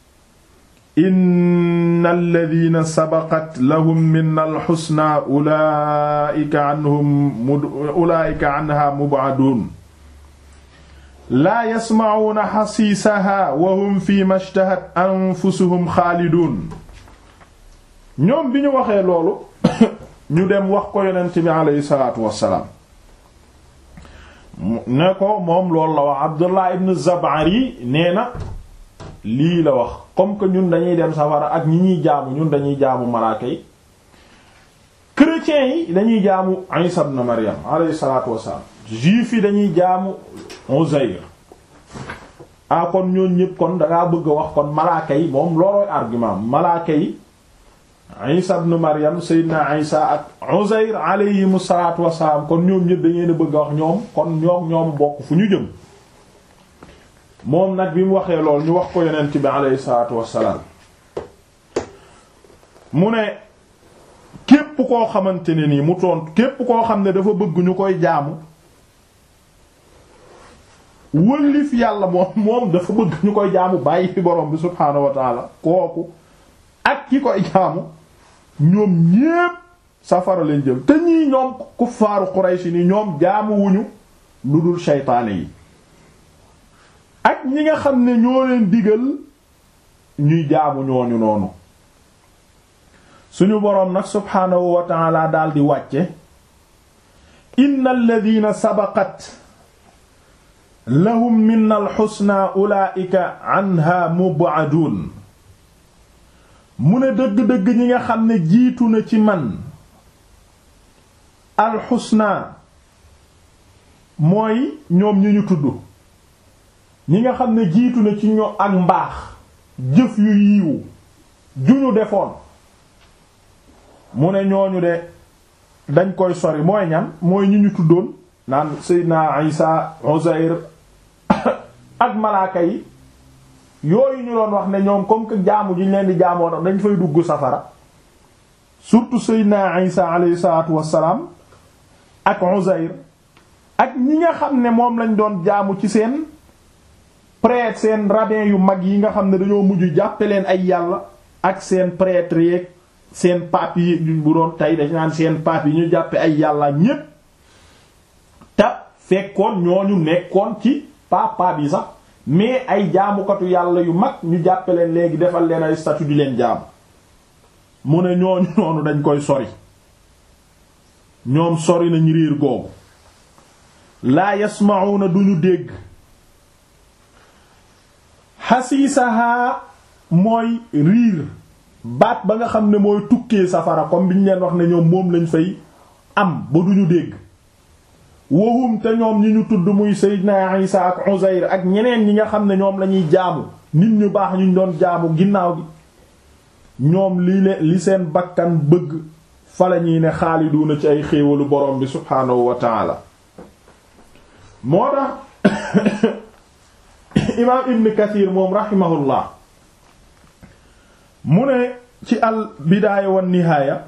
inna alladhiina sabaqat lahum minna al-husnaa ulaa'ika anhum ulaa'ika anhaa mub'aduun laa yasma'uuna xasiisaha wa hum fi mashtahat anfusuhum xaaliduun ñoom bi ñu waxee loolu ñu dem wax ko yonent bi aleyhi salaatu wassalaam ne ko moom loolu la wax Abdullah ibn Zabari nee na lii la wax comme que ñun dañuy dem safara ak ñi ñuy jaamu ñun dañuy jaamu malaaka yi chrétiens yi dañuy jaamu Isa ibn Maryam alayhi salaatu wassalaam juifs yi dañuy jaamu Uzayr ah kon ñooñ ñëpp kon dangaa bëgg a wax kon malaaka yi moom loolooy argument malaaka yi Isa ibn Maryam Seydina Isa ak Uzayr alayhimu salaatu wassalaam kon ñoom ñëpp dañu bëgg a wax ñoom kon ñoom ñoom bokk fu ñu jëm moom nag bi mu waxee lool ñu wax ko yonent bi alayhi salaatu wassalaam mu ne képp koo xamante ne nii mu tontu képp koo xam ne dafa bëgg ñu koy jaamu wëllif yàlla moom moom dafa bëgg ñu koy jaamu bàyyi fi borom bi subhaanahu wa taala kooku ak ki koy jaamu ñoom ñépp safara leen jëm te ñii ñoom kuffaaru Quraysh ni ñoom jaamu wuñu lu dul seytaane yi ak ñi nga xam ne ñoo leen digal ñuy jaamu ñooñu noonu suñu boroom nag subhaanahu wa taala daal di wàcce innal ladina sabaqat lahum minna alxusna ulaika anha mub'adun mu ne dëgg-dëgg ñi nga xam ne jiitu na ci man alxusna mooy ñoom ñi ñu tudd ñi nga xam ne jiitu na ci ñoom ak mbaax jëf yu yiiwu ju ñu defoon mu ne ñooñu de dañ koy sori mooy ñan mooy ñi ñu tuddoon naan Seydina Isa Uzair ak malaaka yi yooyu ñu doon wax ne ñoom comme que jaamu ji ñu leen di jaamoo tax dañ fay dugg safara surtout Seydina Isa alayhi salaatu wassalaam ak Uzair ak ñi nga xam ne moom lañ doon jaamu ci seen prêtre seen rabbin yu mag yi nga xam ne dañoo mujj jàppe leen ay yàlla ak seen prêtre yeeg seen pape yi bu doon tey dañ naan seen pape yi ñu jàppe ay yàlla ñépp te fekkoon ñooñu nekkoon ci pape yi sax mais ay jaamukatu yàlla yu mag ñu jàppe leen léegi defal leen ay statut di leen jaamu mu ne ñooñu noonu dañ koy sori ñoom sori nañu riir googu laa yasma'una duñu dégg xasiisahaa mooy riir baat ba nga xam ne mooy tukkee safara comme bi ñu leen wax ne ñoom moom lañ fay am ba duñu dégg wahum te ñoom ñi ñu tudd muy Seydina Isa ak Uzayr ak ñeneen ñi nga xam ne ñoom lañuy jaamu nit ñu baax ñu doon jaamu ginnaaw gi ñoom li le li seen bakkan bëgg fa la ñuy ne xaaliduuna ci ay xéewalu borom bi subhaanahu wa taala moo tax imaam Ibn Kathir moom rahimahullah mu ne ci al bidaaya wan nihaaya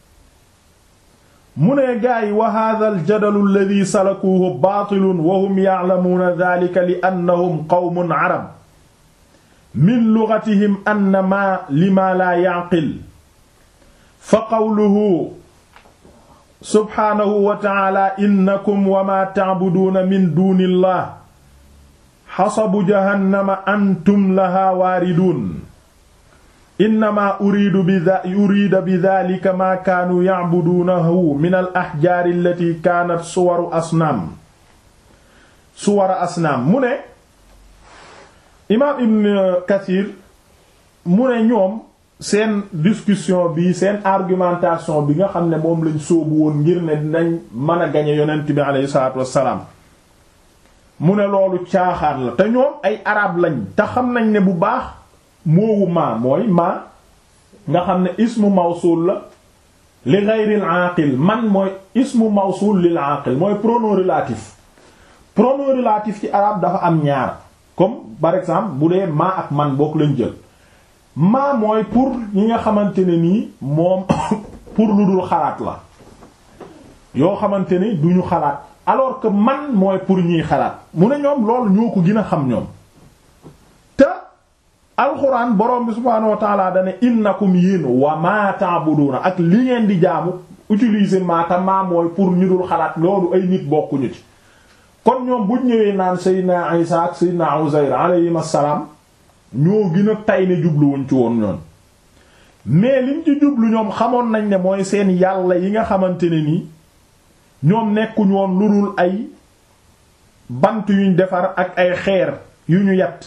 mu ne gaay wa hadha al jadalu alladhi salakuhu baatilun wa hum ya'lamuuna dhalika li annahum qawmun arab min lughatihim anna ma lima la ya'qil fa qawluhu subhaanahu wa ta'ala innakum wa ma ta'buduuna min duuni llah xasabu jahannama antum laha waaridun innama uridu bi urida bi dhalika ma kaanu ya'buduunahu min al ahjaari allati kaanat suwaru asnaam suwara asnaam mu ne imaam ibn kathir mu ne ñoom seen discussion bi seen argumentation bi nga xam ne moom lañ sóobu woon ngir ne dinañ mën a gañe yonent bi aleyhi salaatu wassalaam mu ne loolu caaxaan la te ñoom ay arab lañ te xam nañ ne bu baax moowu maa mooy maa nga xam ne ismu mawsul la li ghayril aqil man mooy ismu mawsul lil aqil mooy pronom relatif pronom relatif ci arab dafa am ñaar comme par exemple bu dee maa ak man bokk lañ jël maa mooy pour ñi nga xamante ne nii moom pour lu dul xalaat la yoo xamante ni duñu xalaat alors que man mooy pour ñiy xalaat mu ne ñoom loolu ñoo ko gën a xam ñoom te alxuraan borom bi subhaanahu wa taala dane innakum yéen wa ma ta'buduna ak li ngeen di jaamu utiliser maata maa mooy pour ñu dul xalaat loolu ay nit bokkuñu ci kon ñoom buñ ñëwee naan Seydina Isa ak Seydina Uzayr alayhim assalaam ñoo gën a tay ne jubluwuñ ci woon ñoon mais liñ ci jublu ñoom xamoon nañ ne mooy seen yàlla yi nga xamante ne nii ñoom nekkuñ woon lu dul ay bant yuñ defar ak ay xeer yu ñu yat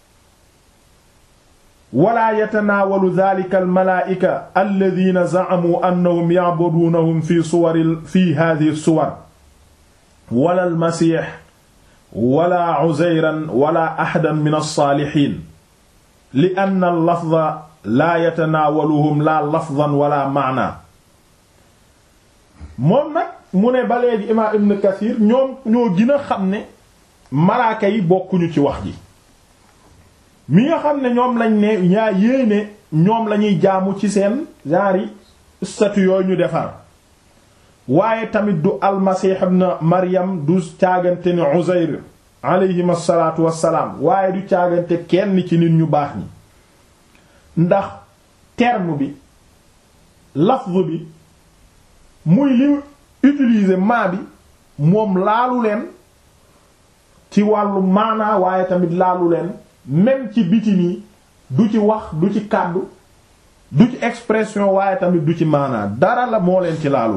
wala yatanaawalu dhalika almalaa'ika alladhina za'amu annahum ya'budunahum fi suwari fi hadhihi suwar wala almasih wala uzayran wala ahadan min alsaalihin li anna allafza laa yatanaawaluhum la lafzan wala maana moom nag mu ne ba léegi imaam ibn kathir ñoom ñoo gën a xam ne malaaka yi bokkuñu ci wax ji mi nga xam ne ñoom lañ ne ñaa yéene ñoom lañuy jaamu ci seen genre statue yooyu ñu defar waaye tamit du almasih ibn maryam du caagante ni uzayr alayhim asalaatu wassalaam waaye du caagante kenn ci nit ñu baax ñi ndax terme bi lafz bi muy li utiliser maa bi moom laalu leen ci wàllu maanaa waaye tamit laalu leen même ci biti nii du ci wax du ci kàddu du ci expression waaye tamit du ci maanaa dara la moo leen ci laalul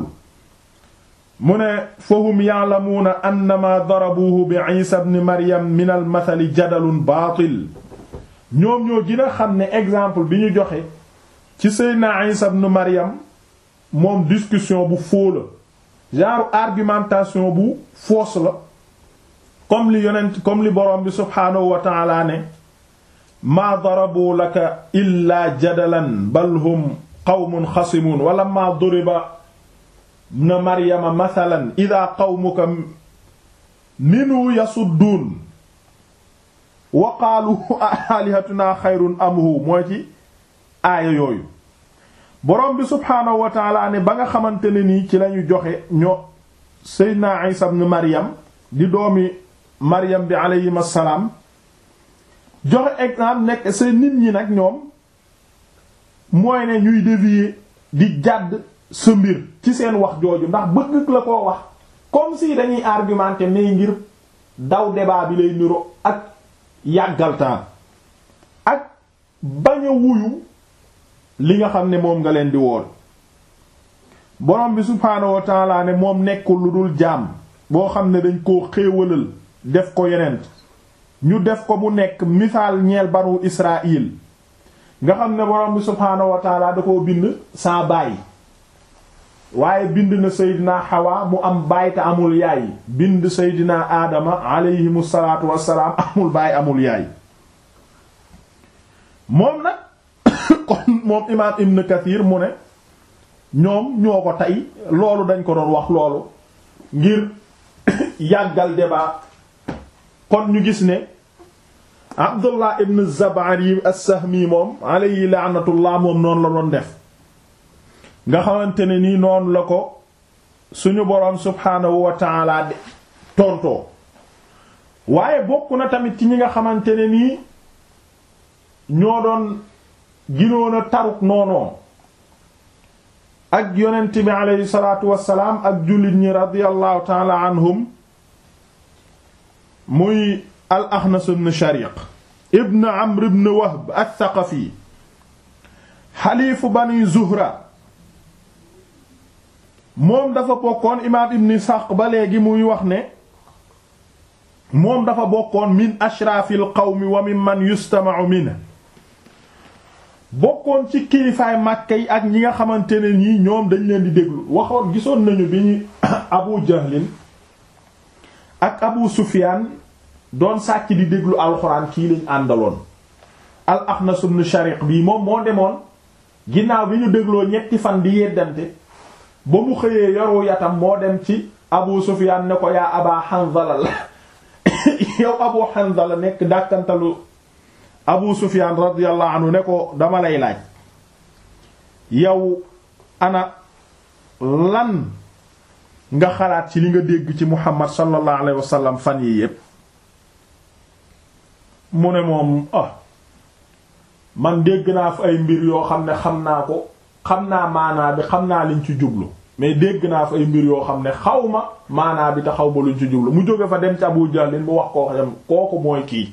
mu ne fahum ya'lamuuna annama darabuhu bi isa ibn maryam min al mathali jadalun baatil ñoom ñoo gën a xam ne exemple bi ñu joxe ci seydna isa ibn maryam moom discussion bu faux la genre argumentation bu fausse la comme li yonent comme li borom bi subhaanahu wa ta'ala ne maa darabu laka illa jadalan bal hum qawmun xasimun wala maa duriba na maryama mathalan ida qawmuka minu yasudduun wa qaalu alihatuna xayrun amhu mooy ci aaya yooyu borom bi subhaanahu wa taala ne ba nga xamante ne nii ci lañu joxe ñoo seydna isa ibn maryam di doomi maryam bi aleyhim assalaam joxe exemple nekk seen nit ñi nag ñoom mooy ne ñuy dévier di jàdd sa mbir ci seen wax jooju ndax bëgg la koo wax comme si dañuy argumenter ne ngir daw débat bi lay niro ak yàggaltaan ak bañ a wuyu li nga xam ne moom nga leen di woon borom bi subhaanahu wa taala ne moom nekkul lu dul jaam boo xam ne dañ koo xéewalal def ko yeneen ñu def ko mu nekk misaal ñeel banu Israël nga xam ne borom bi subhaanahu wa taala da koo bind saa baay waaye bind na Seydina Hawa mu am baay te amul yaay bind Seydina Adama aleyhimu salaatu wassalaam amul baay amul yaay moom nag kon moom imaam Ibn Kathir mu ne ñoom ñoo ko tey loolu dañ ko doon wax loolu ngir yàggal débat kon ñu gis ne Abdullah ibn Zabari as-Sahmi moom alayhi la'natullah moom noonu la doon def nga xamante ne nii noonu la ko suñu boroom subhaanahu wa ta'ala tontoo waaye bokk na tamit ci ñi nga xamante ne nii ñoo doon ginoon a taruk noonoo ak yonent bi alayhi salaatu wassalaam ak jullit ñi radiyallahu ta'ala anhum muy al Axnas ibn Shariq ibn Amr ibn Wahb ath-Thaqafi xaliifu bani Zuhra moom dafa bokkoon imaam ibn Ishaq ba léegi muy wax ne moom dafa bokkoon min ashraafil qawmi wa mimman yustama'u minhu bokkoon ci kilifaay Makka yi ak ñi nga xamante ne nii ñoom dañ leen di déglu waxoon gisoon nañu bi ñu Abu Jahlin ak Abu Sufyaan doon sàcc di déglu alxuraan kii lañ àndaloon al Axnas ibn Shariq bii moom moo demoon ginnaaw bi ñu dégloo ñetti fan di yeddante ba mu xëyee yoru yatam moo dem ci Abu Sufyaan ne ko yaa Aba Hanzala la yow Abu Hanzala nekk dàkkantalu Abu Sufyaan radiyallahu anhu ne ko dama lay laaj yow ana lan nga xalaat ci li nga dégg ci Muhammad sallallahu alayhi wasallam fan yi yépp mu ne moom ah man dégg naa fa ay mbir yoo xam ne xam naa ko xam naa maanaa bi xam naa liñ ci jublu mais dégg naa fa ay mbir yoo xam ne xaw ma maanaa bi te xaw ma luñ ci jublu mu jóge fa dem ci Abu Jahlin mu wax koo xam kooku mooy kii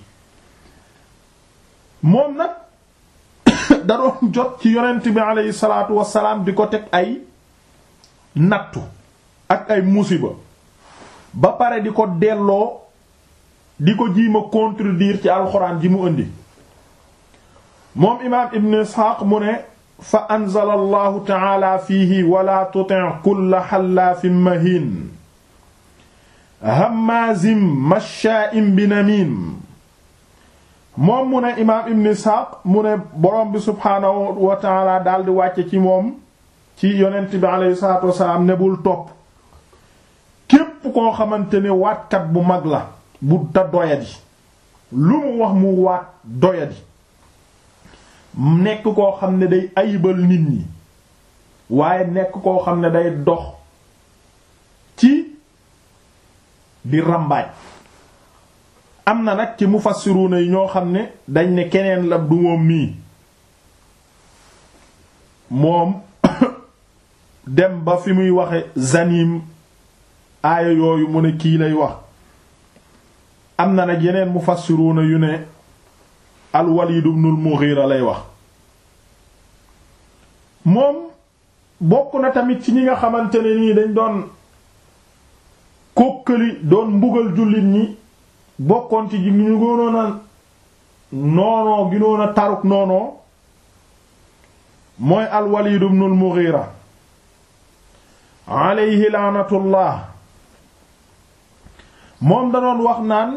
moom nag da doon jot ci yonent bi aleyhi salaatu wassalaam di ko teg ay nattu ak ay musiba ba pare di ko delloo di ko jiima contredire ci alxuraan ji mu indi moom imaam ibn isxaaq mu ne fa anzala allahu taala fiihi wala tuti' kulla xallaafin mahin hammaazim mashaa'in binamiim moom mu ne imaam ibn isxaaq mu ne borom bi subhaanahu wa taala daldi wàcce ci moom ci yonent bi aleyhi salaatu wasalaam ne bul topp képp koo xamante ne waatkat bu mag la bu ta doyadi lu mu wax mu waat doyadi nekk koo xam ne day ayibal nit ñi waaye nekk koo xam ne day dox ci di rambaaj am na nag ci mufassiruna yi ñoo xam ne dañ ne keneen la du moom mii moom dem ba fi muy waxe zanim aaya yooyu mu ne kii lay wax am na nag yeneen mufassiruna yu ne al Walid ibn al Mughira lay wax moom bokk na tamit ci ñi nga xamante ne nii dañ doon kókkali doon mbugal jullit ñi bokkoon ci ñu gënoon a noonoo ginoon a taruk noonoo mooy al Walid ibn al Mughira alayhi laanatullah moom da doon wax naan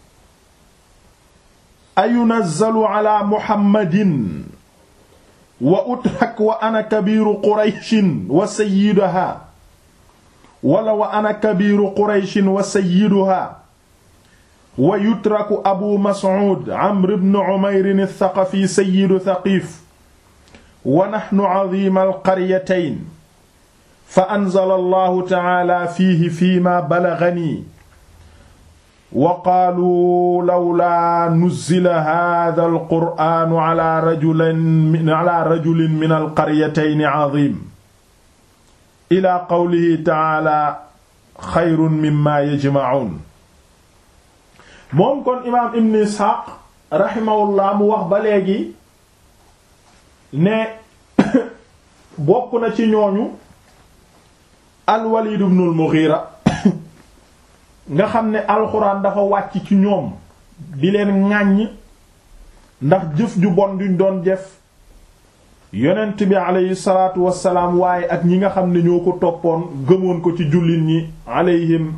ayunazzalu ala muhammadin wa utrak wa ana kabiru qurayshin wa sayyiduha wala wa ana kabiru qurayshin wa sayyiduha wa yutraku abu mas'ud amr ibn umayr ath-thaqafi sayyidu thaqif wa nahnu 'azim al-qaryatayn fa anzala allahu ta'ala fiihi fiima balaghani wa qaalu lawlaa nuzzila haadha alqur'aanu ala rajulin ala rajulin min alqaryatayni 'aziim ila qawlihi ta'ala xayrun mimma yajma'uun moom kon imaam ibn isxaaq raximahullah mu wax ba léegi ne bokk na ci ñooñu al-Walid ibn al-Mughira nga xam ne alxuraan dafa wàcc ci ñoom di leen ŋàññ ndax jëf ju bon duñ doon jëf yonent bi aleyhi salaatu wassalaam waaye ak ñi nga xam ne ñoo ko toppoon gëmoon ko ci jullit ñi aleyhim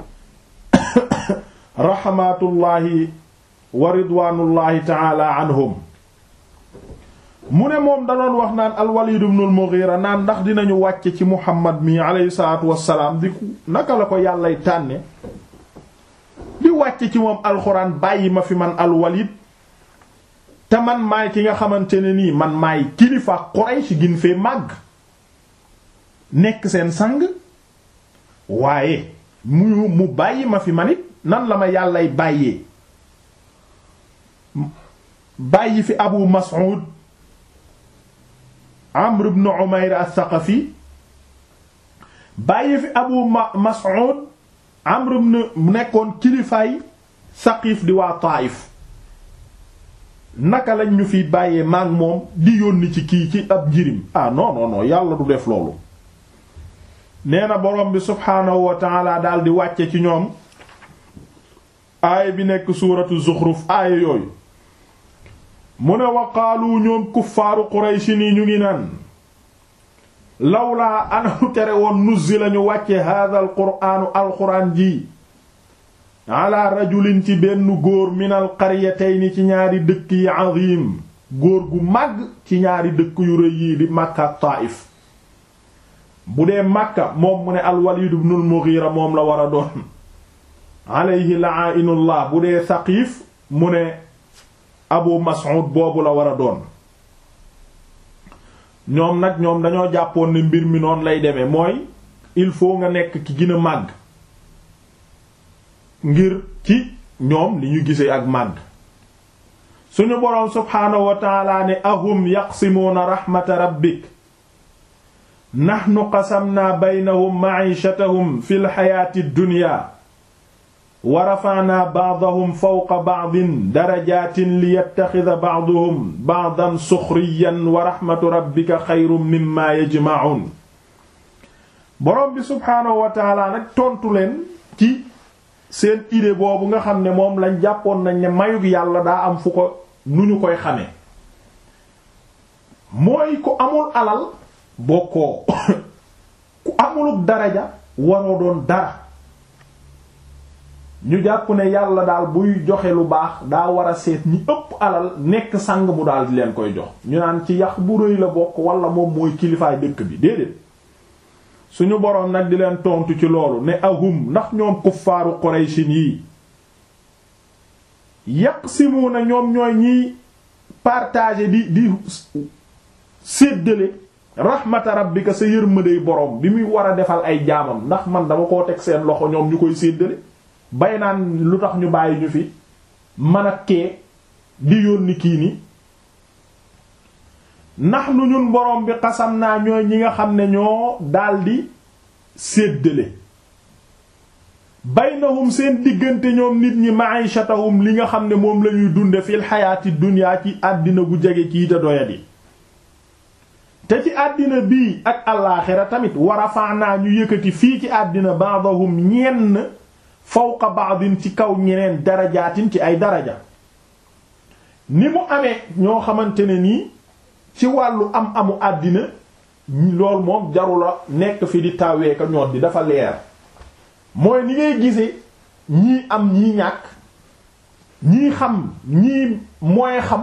raxmatullaahi wa ridwaanullaahi taala anhum mu ne moom da doon wax naan al-Walid ibn al-Mughira naan ndax dinañu wàcce ci Muhammad mi aleyhi salaatu wassalaam di naka la ko yàllay tànne di wàcce ci moom alxuraan bàyyi ma fi man al-Walid te man maay ki nga xamante ne nii man maay kilifa Quraysh gin fee màgg nekk seen sang waaye mu mu bàyyi ma fi man it nan la ma yàllay bàyyee bàyyi fi Abu Mas'ud Amr ibn Umayr as-Saqafi bàyyi fi Abu Mas'ud Amr ibn nekkoon kilifaay Saqif di waa Taayif naka lañ ñu fi bàyyee maag moom di yónni ci kii ci ab njirim ah non non non yàlla du def loolu nee na borom bi subhaanahu wa taala daal di wàcce ci ñoom aaya bi nekk suuratu Zuxruf aaya yooyu mu ne wa qaalu ñoom kuffaaru Qurayshi nii ñu ngi naan lawlaa anu tere woon nuzzi lañu wàcce haadha al quraanu alxuraan ji ala rajulin ci benn góor minal qaryatayni ci ñaari dëkk yi azim góor gu màgg ci ñaari dëkk yu rëy yi di Makka ak Taayif bu dee Makka moom mu ne al-Walid ibn al-Mughira moom la war a doon alayhi la'inullah bu dee Saqif mu ne Abu Mas'ud boobu la war a doon ñoom nag ñoom dañoo jàppoon ne mbir mi noonu lay demee mooy il faut nga nekk ki gën a màgg ngir ci ñoom li ñu gisee ak màgg suñu boroom subhaanahu wa taala ne ahum yaqsimuuna raxmata rabbik naxnu qasamnaa baynahum ma'ishatahum fi lxayaati dduniya wa rafa'naa ba'dahum fawqa ba'din darajaatin liyattaxida ba'duhum ba'dan suxriyan wa raxmatu rabbika xayrun mimmaa yajma'uun boroom bi subhaanahu wa taala nag tontu leen ci seen idée boobu nga xam ne moom lañ jàppoon nañ ne mayug yàlla daa am fu ko nu ñu koy xamee mooy ku amul alal bokkoo ku amuluk daraja waroo doon dara ñu jàpp ne yàlla daal buy joxe lu baax daa war a seet ñi ëpp alal nekk sang mu daal di leen koy jox ñu naan ci yax bu rëy la bokk wala moom mooy kilifaay dëkk bi déedéet suñu boroom nag di leen tontu ci loolu ne ahum ndax ñoom kuffaaru Qurayshin yi yaqsimuna ñoom ñooy ñiy partager di di séddale rahmata rabbika sa yërmandey boroom bi muy war a defal ay jaamam ndax man dama koo teg seen loxo ñoom ñu koy séddale bay naan lu tax ñu bàyyi ñu fi man ak kee di yónni kii ni ndax nu ñun boroom bi xasam naa ñooy ñi nga xam ne ñoo daldi séddale baynahum seen diggante ñoom nit ñi ma'ishatahum li nga xam ne moom lañuy dunde fil xayaati dunya ci àddina gu jege kii te doyadi te ci àddina bii ak alaaxira tamit wa rafa'na ñu yëkkati fii ci àddina ba'dahum ñenn fawqa ba'din ci kaw ñeneen darajaatin ci ay daraja ni mu amee ñoo xamante ne nii ci wàllu am amu àddina loolu moom jarula nekk fi di tawee ka ñoot di dafa leer mooy ni ngay gisee ñii am ñii ñàkk ñii xam ñii mooy xam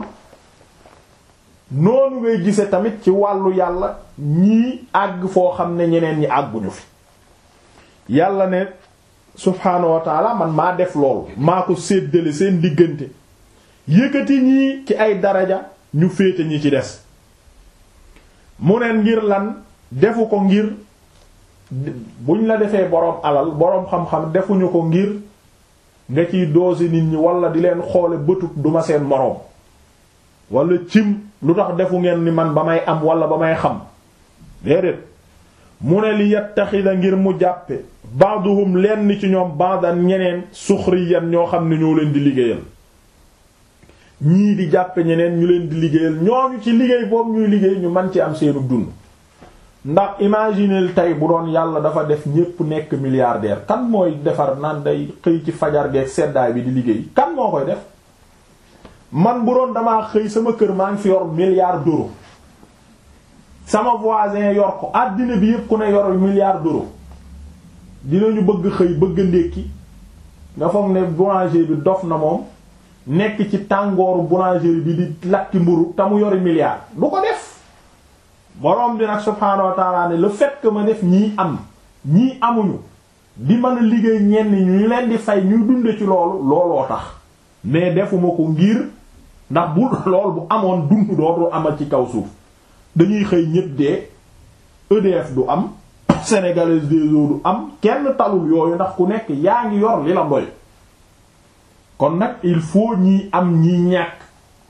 noonu ngay gise tamit ci wàllu yàlla ñii àgg foo xam ne ñeneen ñi àgguñu fi yàlla ne subhaanahu wa taala man maa def loolu maa ko séddale seen diggante yëkkati ñii ci ay daraja ñu féete ñi ci des mu neen ngir lan defu ko ngir buñ la defee boroom alal boroom xam-xam defuñu ko ngir nga ciy doose nit ñi wala di leen xoole bëtut duma seen moroom wala cim lu tax defu ngeen ni man ba may am wala ba may xam déedéet mu ne li yattaxida ngir mu jàppe ba'duhum lenn ci ñoom ba'dan ñeneen suxriyan ñoo xam ne ñoo leen di liggéeyal ñii di jàppe ñeneen ñu leen di liggéeyal ñooñu ci liggéey boobu ñuy liggéey ñu man ci am seenu dund ndax imagineel tey bu doon yàlla dafa def ñépp nekk milliardaire kan mooy defar naan day xëy ci fajar geek seddaay bi di liggéey kan moo koy def man bu doon damaa xëy sama kër maa ngi fi yor milliard d'euros sama voisin yor ko àddina bi yépp ku ne yor milliard d'euros dinañu bëgg xëy bëgg ndékki nga foog ne boulanger bi dof na moom nekk ci tàngooru boulangerie bi di lakki mburu te mu yori milliard du ko def borom bi nag subhaanahu wa ta'ala ne le fait que ma def ñii am ñii amuñu di mën a liggéey ñenn ñu leen di fay ñuy dunde ci loolu looloo tax mais defuma ko ngir ndax bu lool bu amoon dund dootul amal ci kaw suuf dañuy xëy ñépp dee EDF du am Sénégalaise des eaux du am kenn talul yooyu ndax ku nekk yaa ngi yor li la doy kon nag il faut ñii am ñii ñàkk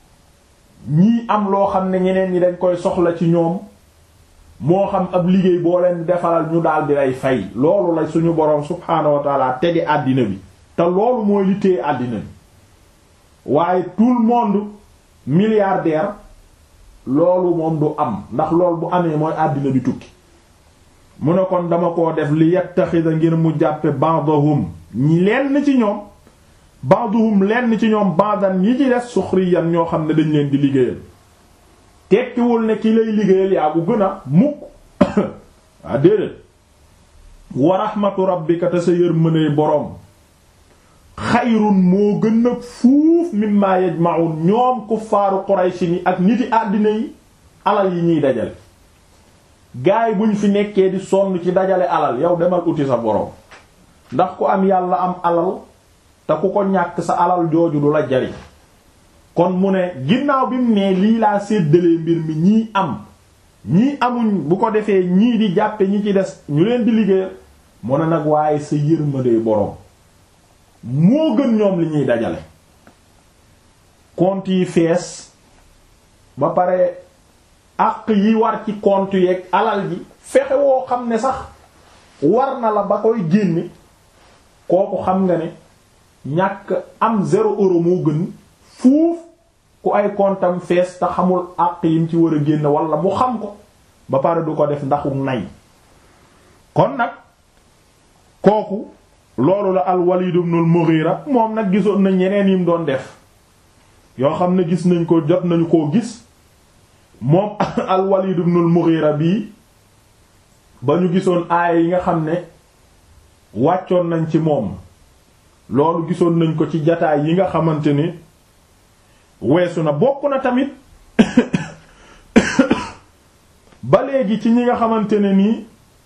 ñii am loo xam ne ñeneen ñi dañ koy soxla ci ñoom moo xam ab liggéey boo leen defaral ñu daal di lay fay loolu la suñu boroom subhaanahu wa taala tege àddina bi te loolu mooy li téye àddina bi waaye tout le monde milliardaire loolu moom du am ndax loolu bu amee mooy àddina bi tukki mu ne kon dama koo def li yattaxida ngir mu jàppe ba'dahum ñi lenn ci ñoom ba'dahum lenn ci ñoom ba'dan ñi ci des suxriyan ñoo xam ne dañ leen di liggéeyal tekkiwul ne ki lay liggéeyal yaa bu gën a mukk waa déedéet wa rahmatu rabbika te sa yërmande boroom xayrun moo gën a fuuf mimma yajma'un ñoom kuffaaru Quraysh ni ak niti àddina yi alal yi ñuy dajale gaay buñ fi nekkee di sonn ci dajale alal yow demal uti sa boroom ndax ku am yàlla am alal te ku ko ñàkk sa alal jooju du la jariñ kon mu ne ginnaaw bi mu ne lii laa séddalee mbir mi ñii am ñii amuñ bu ko defee ñii di jàppe ñi ci des ñu leen di liggéeyal mu ne nag waaye sa yërmande boroom moo gën ñoom li ñuy dajale compte yi fees ba pare àq yi war ci compte yeeg alal ji fexe woo xam ne sax war na la ba koy génne kooku xam nga ne ñàkk am zéro euro moo gën fuuf ku ay comptam fees te xamul àq yim ci war a génn wala mu xam ko ba pare du ko def ndaxu nay kon nag kooku loolu la al-Walid ibn al-Mughira moom nag gisoon nañ yeneen yim doon def yoo xam ne gis nañ ko jot nañu koo gis moom al-Walid ibn al-Mughira bii ba ñu gisoon aaya yi nga xam ne wàccoon nañ ci moom loolu gisoon nañ ko ci jataay yi nga xamante ni weesu na bokk na tamit ba léegi ci ñi nga xamante ne nii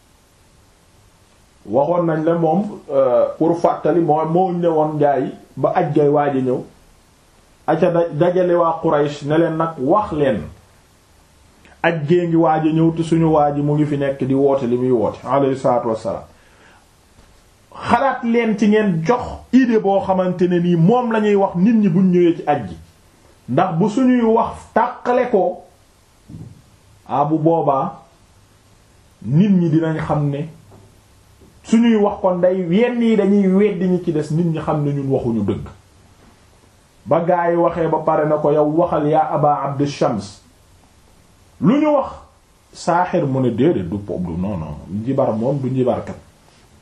waxoon nañ la moom pour fàttali moo moo ne woon gaa yi ba aj gay waaj a ñëw aca da dajale waa Quraysh ne leen nag wax leen aj gée ngi waaj a ñëw te suñu waaj mu ngi fi nekk di woote li muy woote alayhi salaatu wassalaam xalaat leen ci ngeen jox idée boo xamante ne nii moom lañuy wax nit ñi buñ ñëwee ci aj gi ndax bu suñuy wax tàqale ko ah bu boobaa nit ñi dinañ xam ne suñuy wax kon day yenn yi dañuy weddi ñi ci des nit ñi xam ne ñun waxuñu dëgg ba gaa yi waxee ba pare na ko yow waxal yaa aba abd shams lu ñu wax saaxir mu ne déedéet du pop du non non njibar moom du njibarkat